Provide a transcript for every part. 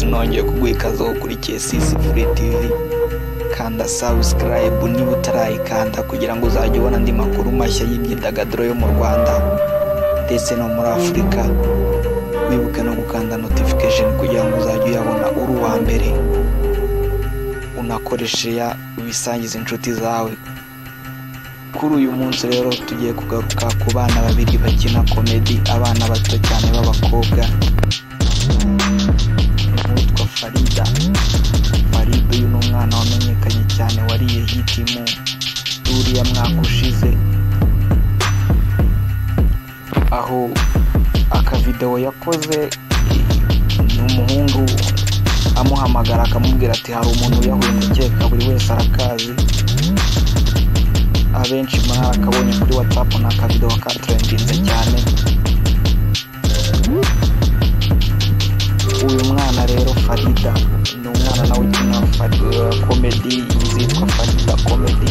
nongeye kuguha ikaze aho ukurikiye sisi furi tivi kanda sabusikarayibu niba utarayikanda kugira ngo uzajye ubona andi makuru mashya y'imyidagaduro yo mu rwanda ndetse no muri afurika wibuke no gukanda notifikasheni kugira ngo uzajye uyabona uri uwa mbere unakoreshe ya ubisangize inshuti zawe kuri uyu munsi rero tugiye kugaruka ku bana babiri bakina komedi abana bato cyane b'abakobwa uwitwa farida farida uyu ni umwana wamenyekanye cyane wariye hiti mu uriya mwaka ushize aho akavidewo yakoze ni umuhungu amuhamagara akamubwira ati hari umuntu uyahumekeka buri wese arakazi abenshi muri akabonye kuri whatsapp ni akavidewo katurendinze cyane uyu mwana rero farida ni umwana nawe ukina Fari- komedi zitwa farida komedi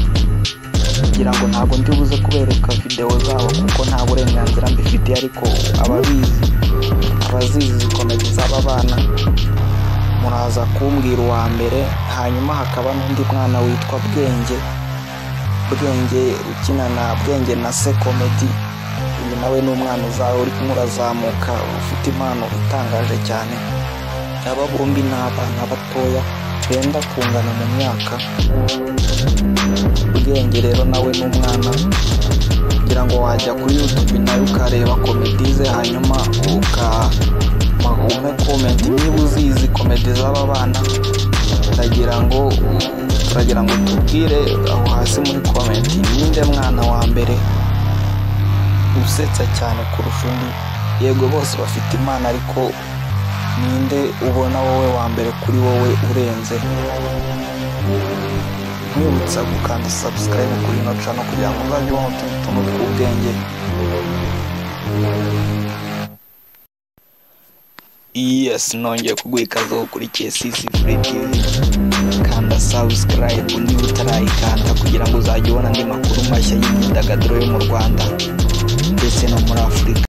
ngira ngo ntabwo ndi buze kubereka videwo zabo kuko nta burenganzira mbifitiye ariko ababizi abazizi komedi z'aba bana muraza kumbwira uwa mbere hanyuma hakaba n'undi mwana witwa bwenge bwenge ukina na bwenge na se komedi uyu nawe ni umwana uzawe uri kumwe urazamuka ufite impano itangaje cyane aba bombi ni abana batoya benda kungana mu myaka ubwenge rero nawe n'umwana kugira ngo wajya kuri youtube nawe ukareba komedi ze hanyuma ukama ume komenti niba uzizi komedi z'aba bana ndagira ngo turagira ngo tubwire aho hasi muri komenti ninde mwana wa mbere usetsa cyane kurusha undi yego bose bafite impano ariko ninde ubona wowe wa mbere kuri wowe urenze nkwibutsa gukanda subscribe kuri ino cano kugira ngo uzajye ubona utundi tuntu tw'ubwenge yes nongeye kuguha ikaze aho ukurikiye sisi free tv kanda subscribe niba utarayikanda kugira ngo uzajye ubona andi makuru mashya y'imyidagaduro yo mu rwanda ndetse no muri afurika